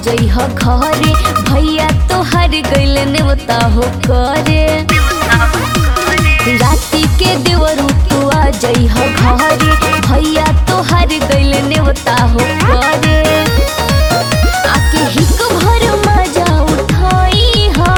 जइह घरे भैया तोहर गइल नेवता हो करे राति के देवरू तू आ जइह घरे भैया तोहर गइल नेवता हो करे आके हिक भर मजा उठाई हा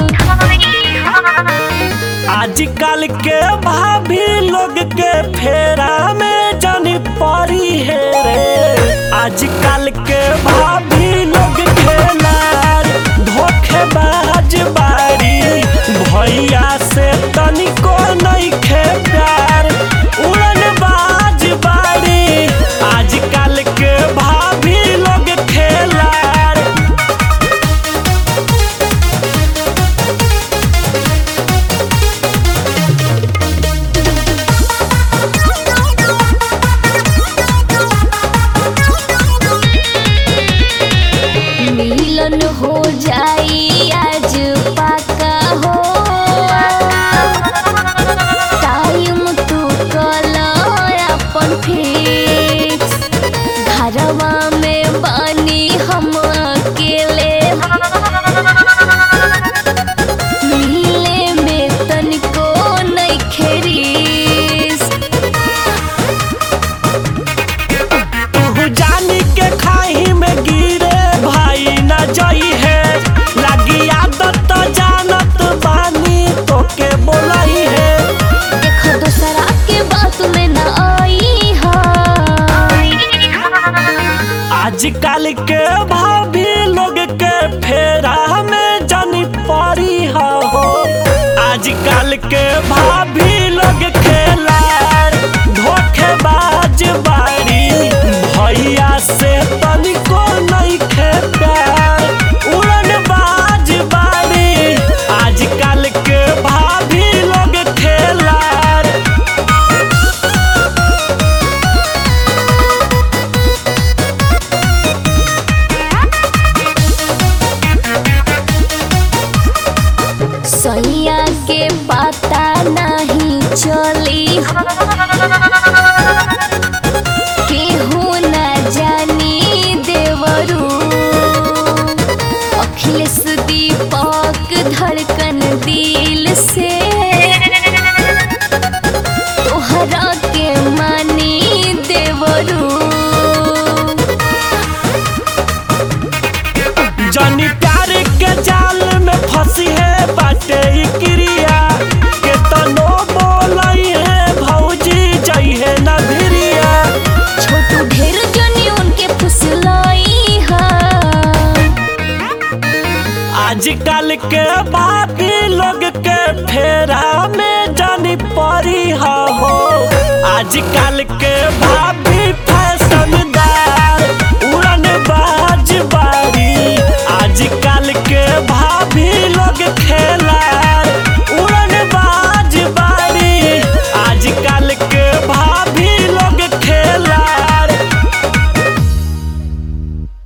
आजकल के भाभी लोग के फेरा में जानी पड़ी है रे आजकल के भाभी लोग के लार धोखेबाज बारी भैया से तनिको नहीं खे प्यार उड़न बाज बारी आजकल के भाभी लोग खेलार मिलन हो जाई आज पाका हो टाइम तू कल अपन फिक्स घरवा में बानी हम अकेले मिले में तनिको नहीं खेरीस तू जानी के खाई में गिरे भाई न जई है लगी आदत तो जानत बानी तो के बोलाई है देखो दूसरा के बात में न आई हा आजकल के भाभी लोग के फेरा में जानी पड़ी हो आजकल के भाभी लोग खेलार धोखेबाज बारी भैया से तनिको नहीं खे प्यार उड़न बाज बारी आजकल के भाभी लोग खेलार सैया के पता नहीं चली केहू न जानी देवरू अखिलेश दीपक धड़कन दिल से तोहरा के मानी देवरू जानी प्यार के जाल में फंसी है बाटे ई क्रिया के तनो बोलई है भौजी जई है न भिरिया छोटू ढेर जनी उनके फुसलाई हा आजकल के बाकी लोग के फेरा में जानी पड़ी हो आजकल के भाभी